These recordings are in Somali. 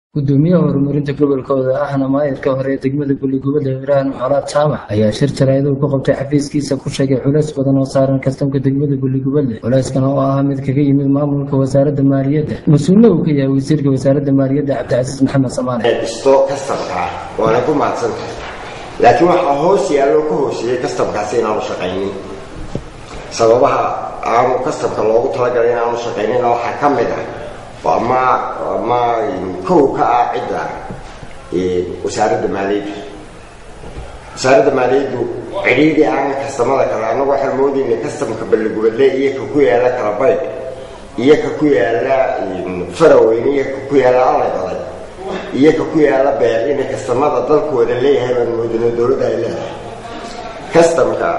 gudoomiyaha horumarinta gobolkooda ahna maayirka hore ee degmada guligubada ibraahim colaad jaamac ayaa shir jaraa'id uu ku qabtay xafiiskiisa ku sheegay culays badan oo saaran kastamka degmada guligubadle culayskan oo ah mid kaga yimid maamulka wasaaradda maaliyadda mas-uulna uu ka yahay wasiirka wasaaradda maaliyadda cabdicasiis maxamed samaane dhisto kastamka waana ku mahadsan tahay laakiin waxaa hoos yaallo ka hooseeyey kastamkaasi inaanu shaqaynin sababaha aanu kastamka loogu talagalay inaanu shaqaynina waxaa ka mid ah ama ama kow ka ah cidda wasaaradda maaliyadda wasaaradda maaliyaddu cidhiidhi aan kastamada kale annagu waxaan moodayna kastamka balligubadle iyo ka ku yaala kalabaydh iyo ka ku yaala faraweyne iyo ka ku yaala allay baday iyo ka ku yaala beer inay kastamada dalkooda leeyahay baan moodino dowladda ay leedahay kastamka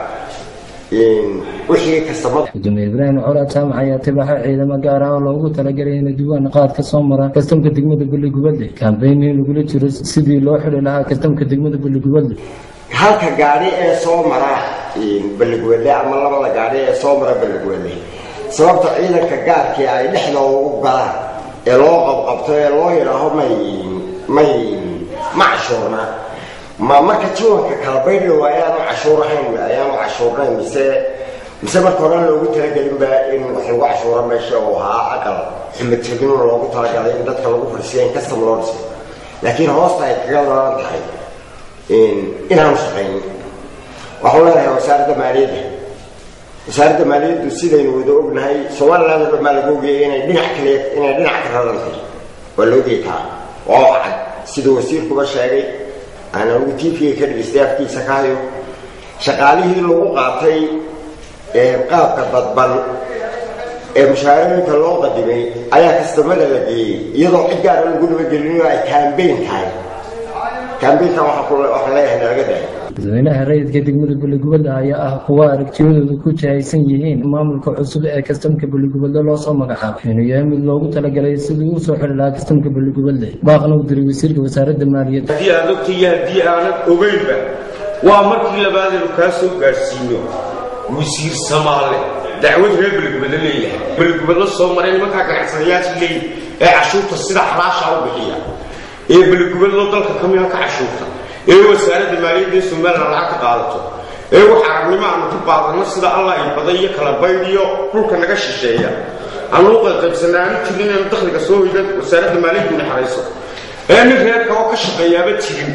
wixii kastamada gudoomiye ibraahim colaad jaamac ayaa tibaaxa ciidamo gaar ah oo loogu talagalay inay duwaan qaad ka soo mara kastamka degmada guligubadle kambeyn in lagula jiro sidii loo xidi lahaa kastamka degmada guligubadle halka gaadhi ee soo mara balligubadle ama labada gaadhi ee soo mara balligubadle sababta ciidanka gaarkii ay dhexda ugu galaan ee loo qabqabto ee loo yidhaaho may may ma cashuurna ma marka jiwanka kala baydhlow ayaanu cashuurahayn ayaanu cashuurnayn mise mise marka horan loogu talagelinba in wax lagu cashuuro meesha uu ahaa aqal xumategin loogu talagalay in dadka lagu fadhisiya in custom loo dhiso laakiin hoosta ay kaga daran tahay inaanu shaqaynin waxaan leenahay wasaaradda maaliyadda wasaaradda maaliyaddu sidaynu wada ognahay somaliland oo dhan baa lagu ogeyay inay dhinac kale inay dhinac ka rarantahay waa la ogey taa oo cad siduu wasiirkuba sheegay aan anigu tvga ka dhagaystay afkiisa ka hayo shaqaalihii lagu qaatay qaabka dadban ee mushaarooyinka loo qadimay ayaa kastamada la geeyey iyadoo cid gaara lagu dhabagelinayo ay kambeyn tahay kambeynkan waxaan leeyahay nalaga daay dadweynaha rayidka degmada buligubadle ayaa ah kuwa aragtiyadooda ku jahaysan yihiin maamulka cusub ee kastamka buligubadle loo soo magacaabay inuu yahay mid loogu talagalay sidii uu soo xili lahaa kastamka buligubadle baaqna u diray wasiirka wasaaradda maaliyadda haddii aad ogta iyo haddii aanad ogeynba waa markii labaadaynu kaa soo gaadhsiino wasiir samaale dacwad reer beligubadle leeyahay beligubadle soo maray nimankaa ganacsadayaasha leeyihi ee cashuurta sida xalaasha u bixiya ee beligubadlo dalka ka mida ka cashuurta ee wasaaradda maaliyadda ee somalilan lacag ka qaadato ee wax aragnimo aanu ku qaadanno sida allah ay baday iyo kala baydhiyo dhulka naga shisheeya aanu u qaybqaybsanay aanu jirin inaynu dakhliga soo hoyda wasaaradda maaliyaddu naxariiso ee nin reerka oo ka shaqeeyaaba jirin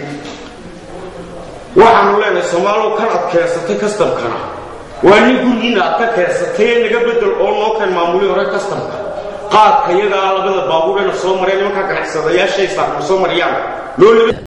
waxaanu leenahay soomaalow kan ad keensatay kastamkana waa nin gurigiina aad ka keensatay ee naga bedel oo noo keen maamuli hore kastamka qaadka iyadaa labada baabuurena soo mareen nimankaa ganacsadayaashay saarma soo mariyaan